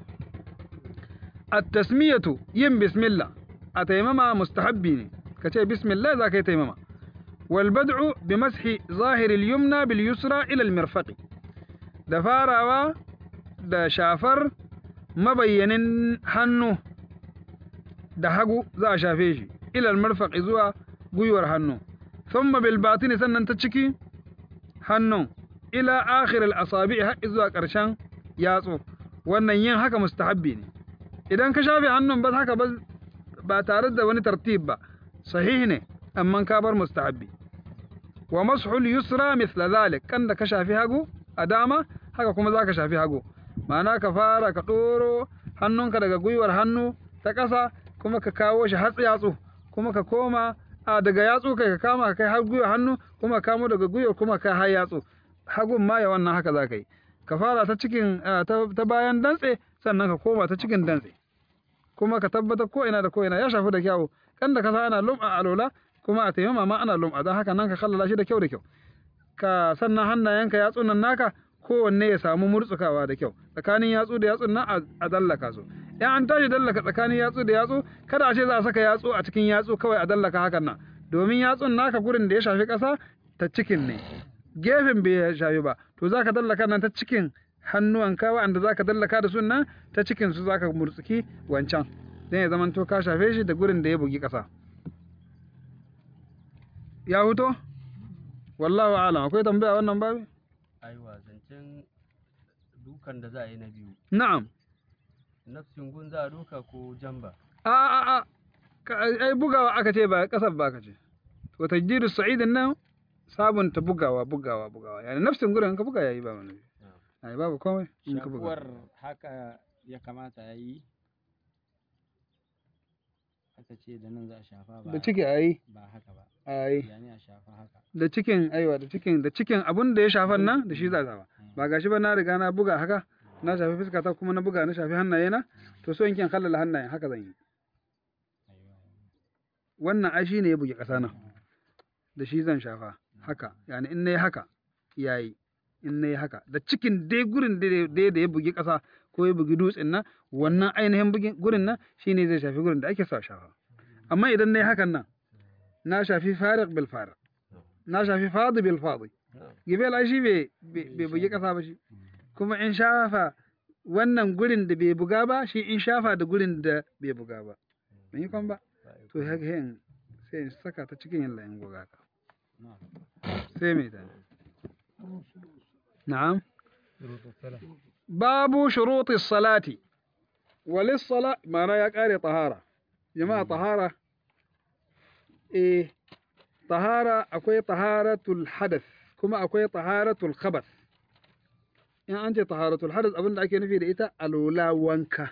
at-tasmiyatu yin bismillah a taimama mustahabbi ne ka ce bismillah za ka yi taimama wal bad'u bi mashi zahiri al-yumna bil yusra ila al-mirfaqi da farawa da shafar mabayyanin hannu da hagu za a shafe shi ila al-mirfaqi zuwa gwiwar hannu thumma bil batini sannan ta ciki hannun ila akhir al-asabi har zuwa ƙarshen yatsu wannan yin haka mustahabbi ne idan ka shafe hannun ba haka ba ba tare da wani tartib ba sahih ne amma ka bar mustahabbi wa mashul yusra mithla zalik kan da ka shafi hagu a dama haka kuma zaka shafi hagu ma'ana ka fara ka ɗoro hannunka daga gwiwar hannu ta ƙasa kuma ka kawo shi hatsi yatsu kuma ka koma a daga yatsu kai ka kama ka kai har gwiwar hannu kuma ka kamo daga gwiwar kuma ka har yatsu hagun ma ya wannan haka za ka yi ka fara ta cikin ta bayan dantse sannan ka koma ta cikin dantse kuma ka tabbatar ko ina da ko ina ya shafi da kyau kan da ka sa ana lum'a alola kuma a taimama ma ana lum'a don haka nan ka kallala shi da kyau da kyau ka sannan hannayenka yatsun nan naka kowanne ya samu murtsukawa da kyau tsakanin yatsu da yatsun nan a dallaka su in an tashi dallaka tsakanin yatsu da yatsu kada a ce za a saka yatsu a cikin yatsu kawai a dallaka hakan nan domin yatsun naka gurin da ya shafi ƙasa ta cikin ne gefen bai shafi ba to za ka dallaka nan ta cikin hannuwanka wa'anda za ka dallaka da sun nan ta cikin su za ka murtsuki wancan don ya zama to ka shafe shi da gurin da ya bugi ƙasa ya huto wallahu alam akwai tambaya wannan babu aiwa zancen dukan da za a yi na biyu na'am nafsin gun za a duka ko jamba a a a ka- ai bugawa aka ce ba kasar ba aka ce to tajdidu sa'idin nan sabunta bugawa bugawa bugawa yani nafsin gurin in ka buga yayi ba wani ai babu komai in ka buga shafuwar haka ya kamata ya yi aka ce da nan za a shafa ba da ciki ayi ba haka ba ayi yani a shafa haka da cikin aiwa da cikin da cikin abun da ya shafan nan da shi za a shafa ba gashi ba na riga na buga haka na shafi fuska ta kuma na buga na shafi hannaye na to so in kin kallala hannayen haka zan yi wannan ai shine ya buge ƙasa nan da shi zan shafa haka yani in nayi haka yayi in nayi haka da cikin dai gurin dai dai da ya bugi ƙasa ko ya bugi dutsen nan wannan ainihin bugin gurin nan shine zai shafi gurin da ake sa shafa amma idan nayi hakan nan na shafi fariq bil fariq na shafi fadi bil fadi gibel ai shi bai bai bugi ƙasa ba shi kuma in shafa wannan gurin da bai buga ba shi in shafa da gurin da bai buga ba ban yi kwan ba to haka sai in sai in saka ta cikin yin layin goga ka sai mai tani na'am babu shuruti salati walis sala ma'ana ya kare tahara jama'a tahara eh tahara akwai taharatul hadath kuma akwai taharatul khabath in an ce taharatul hadath abinda ake nufi da ita alula wanka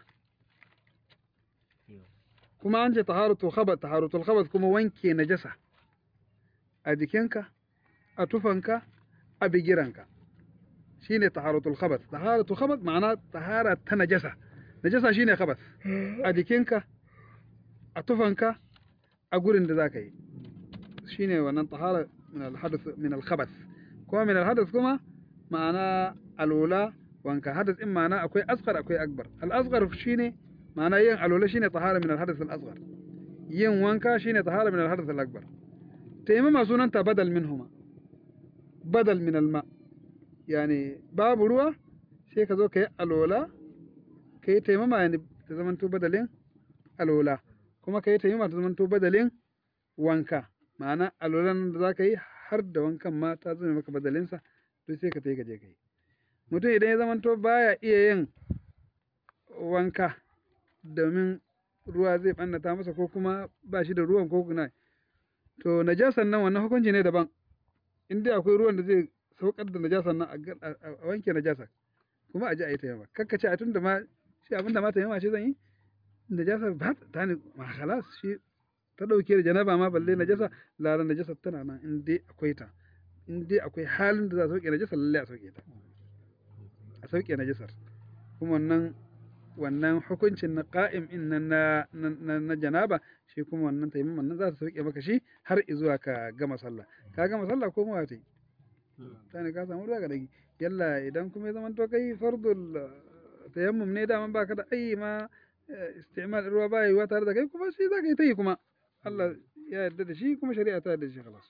kuma an ce taharatul khabath taharatul khabath kuma wanke najasa a jikinka a tufanka a bigiranka shine taharatul khabath taharatul khabath ma'ana tahara ta najasa najasa shine khabath a jikinka a tufanka a gurin da zaka yi shine wannan tahara min al-hadath min al-khabath kuma min al-hadath kuma ma'ana alwala wanka hadath in ma'ana akwai asghar akwai akbar al-asghar shine ma'ana yin alwala shine tahara min al-hadath al-asghar yin wanka shine tahara min al-hadath al-akbar taimama sunanta badal minhuma badal min al-ma yani babu ruwa sai ka zo ka yi alwala ka yi taimama yani ta zamanto badalin alwala kuma ka yi taimama ta zamanto badalin wanka ma'ana alwalan da za ka yi har da wankan ma ta zama maka badalinsa to sai ka tai ka je ka yi mutum idan ya zamanto baya iya yin wanka domin ruwa zai ɓannata masa ko kuma ba shi da ruwan ko kuna to najasan nan wannan hukunci ne daban in dai akwai ruwan da zai saukar da najasan nan a ga- a a wanke najasa kuma a ji a yi taimama kakka ce a tun da ma shi abin da ma taimama ce zan yi najasa ba ta- ta ne ma halas shi ta ɗauke da janaba ma balle najasa lara najasa tana nan in dai akwai ta in dai akwai halin da za a sauke najasa lalle a sauke ta a sauke najasar kuma wannan wannan hukuncin na qa'im in nan na na, na janaba shi kuma wannan taimaman nan za ta sauke maka shi har izuwa ka gama sallah ka gama sallah ko mawa ta yi tani ka samu ruwa ga dagi yalla idan kuma ya zama to kai fardul eh, tayammum ne daman baka da ayi ma eh, istimal ruwa ba yi tare da kai kuma shi za ka yi ta yi kuma Allah ya yarda da shi kuma shari'a ta yarda da shi khalas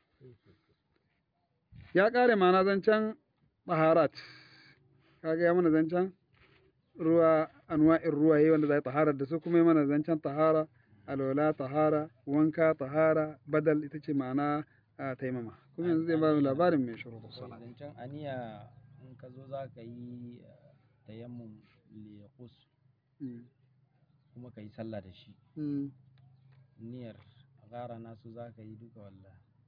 ya kare ma'ana zancen taharat kaga ya mana zancen ruwa anwa'in ruwaye wanda za a taharar da su kuma ya mana zancen tahara alwala tahara wanka tahara badal ita ce ma'ana a taimama kuma yanzu zai ba mu labarin mai shuru sala zancen aniya in ka zo za ka yi eh, tayammum liqus kuma ka yi sallah da shi niyyar gara nasu za ka yi duka walla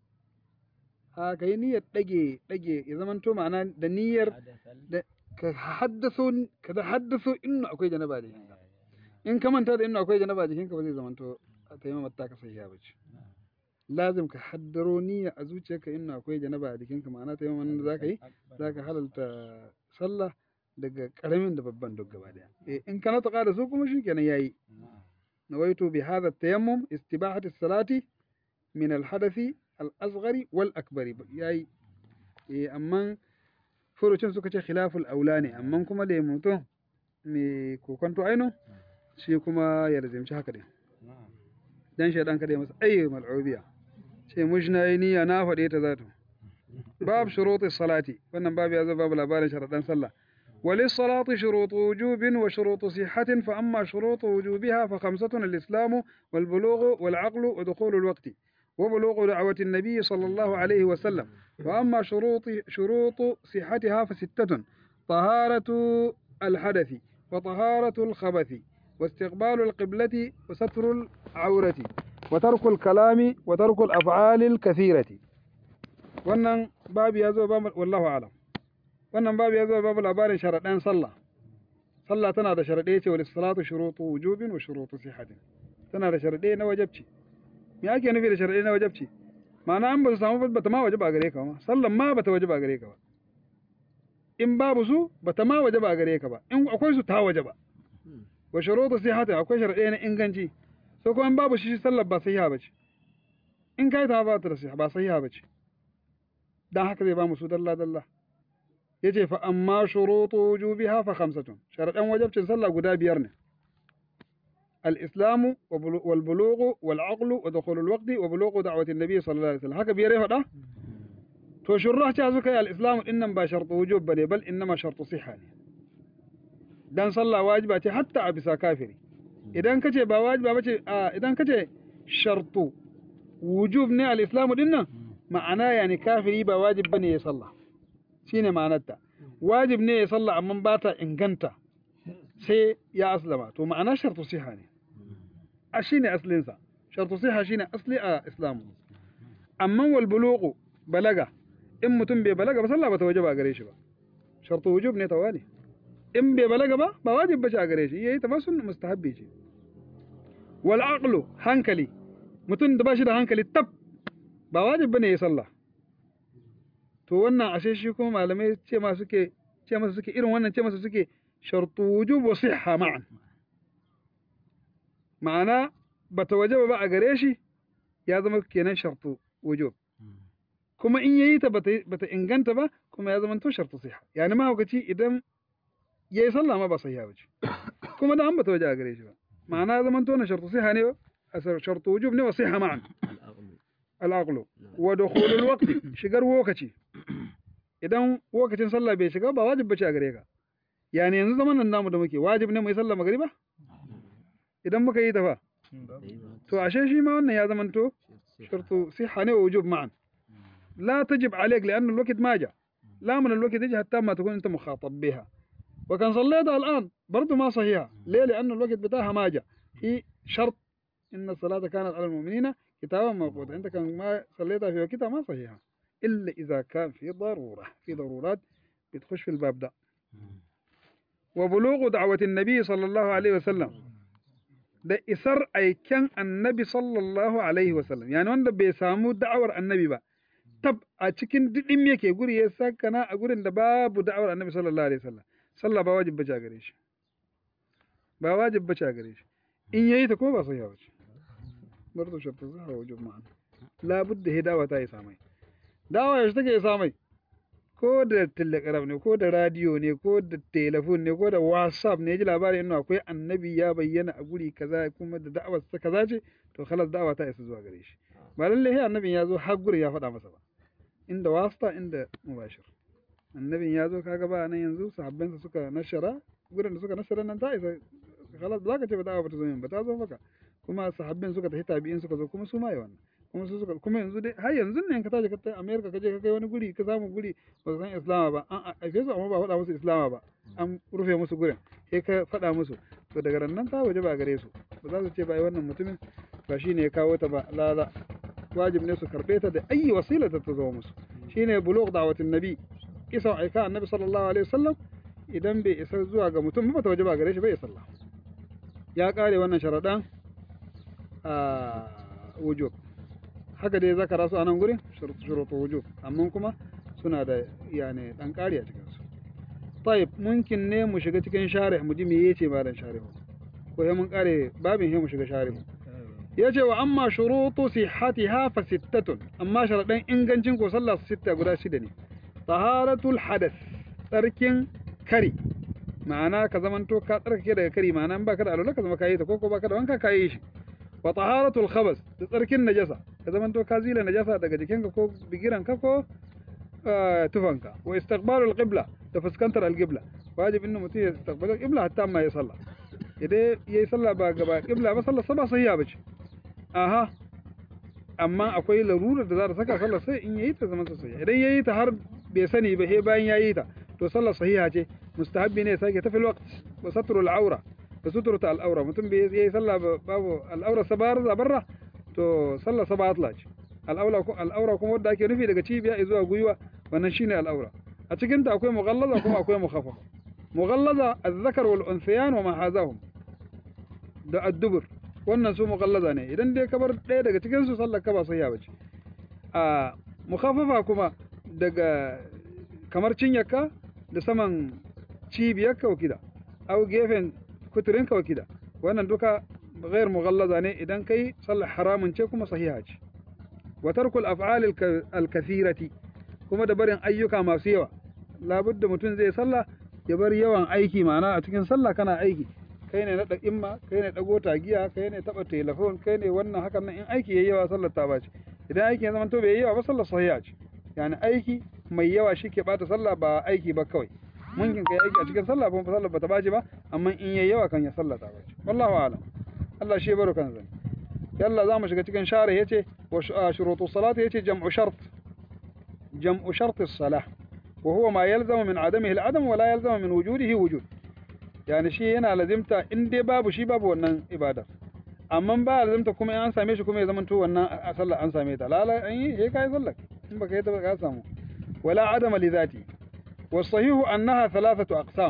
a ka yi niyyar ɗage ɗage ya zama to ma'ana da niyyar hadasal da ka haddaso ka da haddaso inna akwai janaba da jikinka in ka manta da inna akwai janaba da jikinka ba zai zama to a taimama ta ka sahiha ba ce lazim ka haddaro niyya a zuciyarka inna akwai janaba a jikinka ma'ana taimama nan da za ka yi za ka halalta sallah daga karamin da babban duk gaba daya eh in ka nataka da su kuma shikenan yayi نويت بهذا التيمم استباحة الصلاة من الحدث الأصغر والأكبر ياي إيه أما furucin suka ce khilaful aula ne amma kuma da mutum mai kokonto aino shi kuma ya lazimci haka din dan shaidan kada ya masa ayyu mal'ubiya ce mujna yi niyya na faɗe ta zato bab shurutis salati wannan babu ya zo babu labarin sharadan sallah وللصلاة شروط وجوب وشروط صحة فأما شروط وجوبها فخمسة الإسلام والبلوغ والعقل ودخول الوقت وبلوغ دعوة النبي صلى الله عليه وسلم وأما شروط شروط صحتها فستة طهارة الحدث وطهارة الخبث واستقبال القبلة وستر العورة وترك الكلام وترك الأفعال الكثيرة wannan babu ya zo babu wallahu alam wannan babu ya zo babu labarin sharaɗan sallah sallah tana da sharaɗe ce wa salatu shurutu wujubin wa shurutu sihatin tana da sharaɗe na wajabci me ake nufi da sharaɗe na wajabci ma'ana an ba su samu ba ta ma waje ba gare ka ba sallan ma ba ta waje ba gare ka ba in babu su ba ta ma waje ba gare ka ba in akwai su ta waje ba wa shurutu sihatin akwai sharaɗe na inganci so kuma in babu shi sallar ba sahiha ba ce in kai ta ba ta da sahiha ba sahiha ba ce dan haka zai ba mu su dalla dalla yace fa amma shurutu wujubiha fa khamsatun sharadan wajibcin sallah guda biyar ne al-islamu wal bulughu wal aqlu wa dukhul al waqti wa bulughu da'wati an-nabi sallallahu alaihi wasallam haka biyar ya faɗa to shurrah ta suka yi al-islamu dinnan ba shartu wujub bane bal innama shartu siha ne dan sallah wajiba ce hatta a bisa kafiri idan kace ba wajiba bace a idan kace shartu wujub ne al-islamu dinnan ma'ana yani kafiri ba wajib bane ya sallah shine ma'anarta wajib ne ya sallah amma ba ta inganta sai ya aslama to ma'ana shartu siha ne a shine aslinsa shartu siha shine asli a islamu amma wal bulugu balaga in mutum bai balaga ba sallah ba ta wajaba gare shi ba shartu wujub ne tawali in bai balaga ba ba wajib ba ce a gare shi yayi ta ba sunna mustahabbi ce wal aqlu hankali mutum da ba shi da hankali tab ba wajib bane ya sallah to wannan ashe shi kuma malamai ce ma suke ce masa suke irin wannan ce masa suke shartu wujub wa sihha ma'an ma'ana bata wajaba ba a gare shi ya zama kenan shartu wujub kuma in yayi ta bata bata inganta ba kuma ya zama to shartu sihha yani ma hukaci idan yayi sallah ma ba sahiha bace kuma da an bata waje a gare shi ba ma'ana ya zama to na shartu sihha ne shartu wujub ne wa sihha ma'an al'aqlu wa dukhulul waqti shigar lokaci idan lokacin sallah bai shiga ba wajib bace a gare ka yani yanzu zaman nan namu da muke wajib ne mu yi sallah magriba idan muka yi ta fa to ashe shi ma wannan ya zamanto shartu sihha ne wa wujub ma'an لا تجب عليك لأن الوقت ما جاء لا من الوقت يجي حتى ما تكون أنت مخاطب بها وكان صليتها الآن برضو ما صحيحة ليه لأن الوقت بتاعها ما جاء هي شرط إن الصلاة كانت على المؤمنين كتابا موقوتا أنت كان ما صليتها في وقتها ما صحيحة إلا إذا كان في ضرورة في ضرورات بتخش في الباب ده وبلوغ دعوة النبي صلى الله عليه وسلم da isar aiken annabi sallallahu alaihi wasallam yani wanda bai samu da'awar annabi ba tab a cikin didim yake guri ya sakana a gurin da babu da'awar annabi sallallahu alaihi wasallam sallah ba wajib bace gare shi ba wajib bace a gare shi in yayi ta ko ba sahiha bace برضه شرط الصحة وجوب معا لابد هي دعوة تاي سامي دعوة ايش تكي سامي ko da telegram ne ko da radio ne ko da telefon ne ko da whatsapp ne ji labari inda akwai annabi ya bayyana a guri kaza kuma da da'awar sa kaza ce to khalas da'awa ta isa zuwa gare shi ba lalle sai annabin ya zo har guri ya faɗa masa ba inda wasta inda mubashir annabin ya zo kaga ba nan yanzu sahabbansa suka nashara gurin da suka nashara nan ta isa khalas ba za ka ce ba da'awa ba ta zo min ba ta zo maka kuma sahabbin suka tafi tabi'in suka zo kuma su ma yi wannan kuma su suka kuma yanzu dai har yanzu ne ka tashi ka tai America ka je ka kai wani guri ka samu guri ba su san Islama ba an aife su amma ba faɗa musu Islama ba an rufe musu gurin sai ka faɗa musu to daga ran nan ta waje ba gare su ba za su ce ba ai wannan mutumin ba shine ya kawo ta ba la la wajib ne su karbe ta da ayi wasila ta zo musu shine bulugh da'watin nabi kisan aika annabi sallallahu alaihi wasallam idan bai isa zuwa ga mutum ba ta waje ba gare shi bai sallah ya kare wannan sharaɗan a wujub haka dai zakara su a nan gurin shurutu wujub amma kuma suna da yani dan ƙari a cikin su tayyib mumkin ne mu shiga cikin sharih mu ji me yace ba dan sharih ko sai mun kare babin sai mu shiga sharih yace wa amma shurutu sihhatiha fa sittatun amma sharadan ingancin ko sallah sitta guda shida ne taharatul hadath tsarkin kari ma'ana ka zamanto ka tsarkake daga kari ma'ana in baka da alwala ka zama kayi ta ko ko baka da wanka kayi shi wa taharatul khabas da tsarkin najasa ka zamanto ka zila najasa daga jikinka ko bigiranka ko tufanka wa istiqbalul qibla da fuskantar alqibla wajib inna mutum ya istiqbala alqibla hatta ma ya salla idan yayi sallah ba gaba qibla ba sallar ba sahiha bace aha amma akwai larurar da za ta saka sallar sai in yayi ta zaman sahiha idan yayi ta har bai sani ba sai bayan yayi ta to sallar sahiha ce mustahabbi ne sake tafi alwaqt wa satrul aura da suturta al'aura mutum bai yi sallah babu al'aura sabar zabarra to sallah saba atla ce al'aura al'aura kuma wanda ake nufi daga cibiya zuwa gwiwa wannan shine al'aura a cikin ta akwai mughallaza kuma akwai mukhaffafa mughallaza az-zakar wal unsiyan wa ma hazahum da ad-dubur wannan su mughallaza ne idan dai ka bar ɗaya daga cikin su sallar ka ba sai ya bace a mukhaffafa kuma daga kamar cinyarka da saman cibiyarka wakida au gefen kuturinka wakida wannan duka غير مغلظة ne idan kai sallar haramun ce kuma sahiha ce wa tarkul af'al al-kathirati kuma da barin ayyuka masu yawa labudda mutum zai sallah ya bar yawan aiki ma'ana a cikin sallah kana aiki kai ne naɗa imma kai ne ɗago tagiya kai ne taɓa telefon kai ne wannan hakan nan in aiki yayi yawa sallar ta bace idan aiki ya zama to bai yi yawa ba sallar sahiha ce yani aiki mai yawa shi ke bata sallah ba aiki ba kawai mungkin kai aiki a cikin sallah ba sallar ba ta bace ba amma in yayi yawa kan ya sallah ta bace wallahu a'lam Allah shi baro kan zan yalla za mu shiga cikin share yace wa shurutu salati yace jam'u shart jam'u shart as-salah wa huwa ma yalzamu min adamihi al-adam wa la yalzamu min wujudihi wujud yani shi yana lazimta in dai babu shi babu wannan ibada amma ba lazimta kuma in an same shi kuma ya zama to wannan a sallah an same ta lala an yi sai kai sallah in baka yi ta ba ka samu wala adama li dhati والصحيح أنها ثلاثة أقسام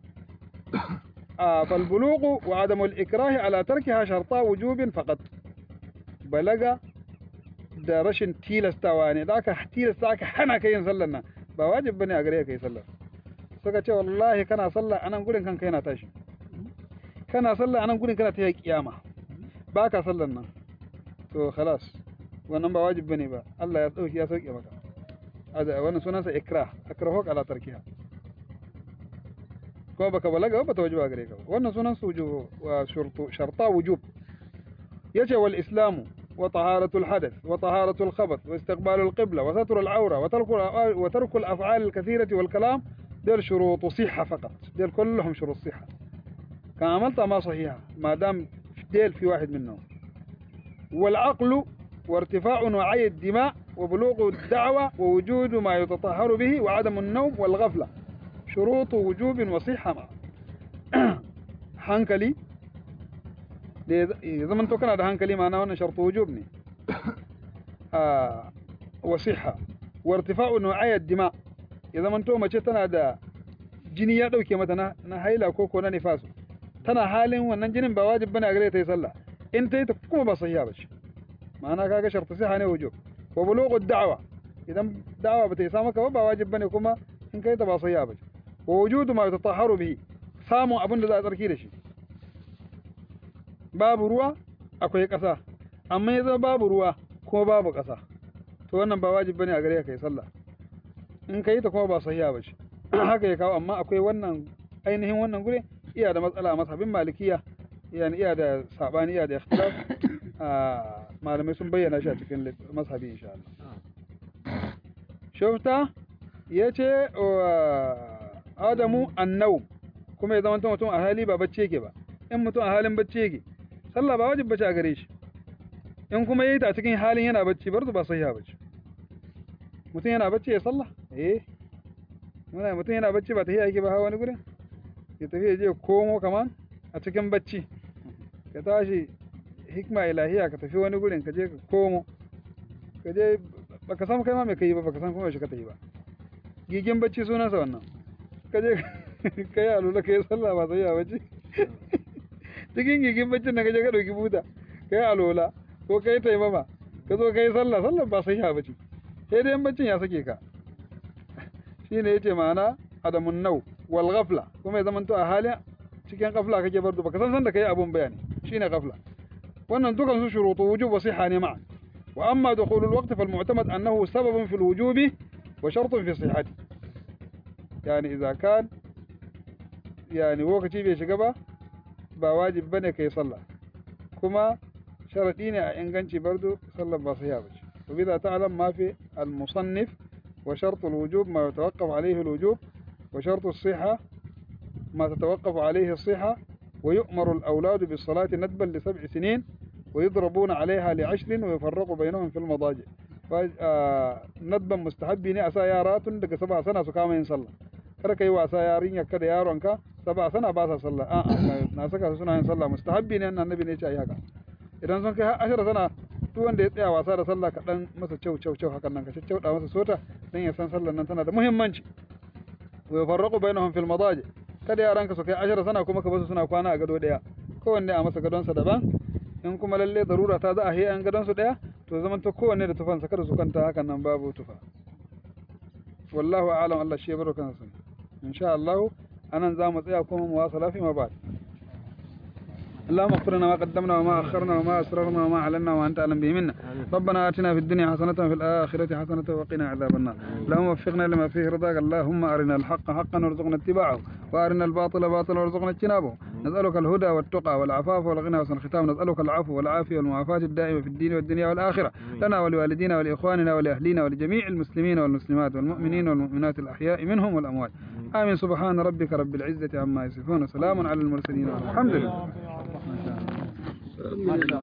آه فالبلوغ وعدم الإكراه على تركها شرطا وجوب فقط بلغ da rashin tilastawa ne da aka tilasta aka hana ka yin sallar nan ba wajib bane a gare ka yi sallar suka ce wallahi kana sallah anan gurin kanka yana tashi kana sallah anan gurin kana ta yi kiyama ba ka sallar nan to khalas wannan ba wajib bane ba Allah ya dauki ya sauke maka aza wannan sunansa ikrah akrahu ala tarkiha ko baka balaga ba ta wajiba gare ka wannan sunan su wujub wa shurtu sharta wujub yace wal islamu wa taharatu al hadath wa taharatu al khabath wa istiqbal al qibla wa satr al awra wa tarku wa tarku al af'al al kathirah wal kalam ديل شروط صحة فقط ديل كلهم شروط صحة كان عملتها ما صحيحة ما دام ديل في واحد منهم والعقل وارتفاع وعي الدماء وبلوغ الدعوة ووجود ما يتطهر به وعدم النوم والغفلة شروط وجوب وصحة مع hankali da ya zama to kana da hankali ma'ana wannan shartu wujub ne wa siha wa irtifa'u nu'ayat dima ya zama to mace tana da jini ya dauke mata na, na haila ko ko na nifasu tana halin wannan jinin ba wajib bane a gare ta yi sallah in ta yi ta kuma ba sahiha ba ce ma'ana kaga shartu siha ne wujub wa bulughu da'wa idan da'wa bata isa maka ba ba wajib bane kuma in kai ta ba sahiha ba ce wa wujudu ma yatatahharu bihi samun abin da za a tsarki da shi babu ruwa akwai ƙasa amma ya zama babu ruwa ko babu ƙasa to wannan ba wajibi bane a gare ka kai sallah in ka yi ta kuma ba sahiha ba ce haka ya kawo amma akwai wannan ainihin wannan gure iya da matsala a masabin malikiya yani iya da sabani iya da ikhtilaf a malamai sun bayyana shi a cikin lit- mashabi insha Allah shufta yace wa adamu annau kuma ya zama mutum a hali ba bacci yake ba in mutum a halin bacci yake sallah ba wajib bace a gare shi in kuma yayi ta a cikin halin yana bacci bar ba sahiha bace mutum yana bacci ya sallah eh muna mutum yana bacci ba tafiya yake ba hawa wani gurin ya tafi ya je ya komo kaman a cikin bacci ka tashi hikma ilahiya ka tafi wani gurin ka je ka komo ka je baka san kai ma me kai ba baka san kuma yaushe ka tafi ba gigin bacci sunansa wannan ka je ka yi alula ka yi sallah ba sai ya bacci cikin gigin baccin da ka je ka ɗauki buta ka yi alola ko ka yi taimama ka zo ka yi sallah sallah ba sai ya bacci sai dai in baccin ya sake ka shine yace ma'ana adamun nau wal ghafla kuma ya zamanto a halin cikin ghafla kake bar baka san san da kai abun bayani shine ghafla wannan dukan su shurutu wujub wa sihha ne ma'a wa amma dukhul al waqt fal mu'tamad annahu sababun fil wujubi wa shartun fi sihhati yani idza kan yani lokaci bai shiga ba ba wajib bane kai sallah kuma sharadi ne a inganci bardo sallar ba sahiha bace وبذا تعلم ما في المصنف وشرط الوجوب ما يتوقف عليه الوجوب وشرط الصحة ما تتوقف عليه الصحة ويؤمر الأولاد بالصلاة ندبا لسبع سنين ويضربون عليها لعشر ويفرق بينهم في المضاجع ف- آه، ندبا مستحبي ne a sa yara tun daga saba sana su kama yin sallah kar ka yi wasa yarinya kada yaronka saba sana ba sa sallah a'a na saka su suna yin sallah mustahabbi ne annabi ne ya ce ayi haka idan sun kai har ashara sana duk wanda ya tsaya wasa da sallah kaɗan masa kyau kyau kyau hakan nan ka caccauɗa masa sota dan ya san sallar nan tana da muhimmanci wa yafarraqu bainahum fil madaji kada yaranka su kai ashara sana kuma ka basu suna kwana a gado daya kowanne a masa gadonsa daban in kuma lalle darura ta za a yi an gadon su daya to zaman ta kowanne da tufansa kada su kanta hakan nan babu tufa wallahu a'lam Allah shi ya baro kansa sani insha Allah anan za mu tsaya kuma mu wasa lafi ma ba اللهم اغفر لنا ما قدمنا وما اخرنا وما اسررنا وما اعلنا وانت اعلم به منا ربنا اتنا في الدنيا حسنه وفي الاخره حسنه وقنا عذاب النار اللهم وفقنا لما فيه رضاك اللهم ارنا الحق حقا وارزقنا اتباعه وارنا الباطل باطلا وارزقنا اجتنابه نسالك الهدى والتقى والعفاف والغنى وحسن الختام نسالك العفو والعافيه والمعافاه الدائمه في الدين والدنيا والاخره لنا ولوالدينا ولاخواننا ولاهلينا ولجميع المسلمين والمسلمات والمؤمنين والمؤمنات الاحياء منهم والاموات امين سبحان ربك رب العزه عما يصفون وسلام على المرسلين والحمد لله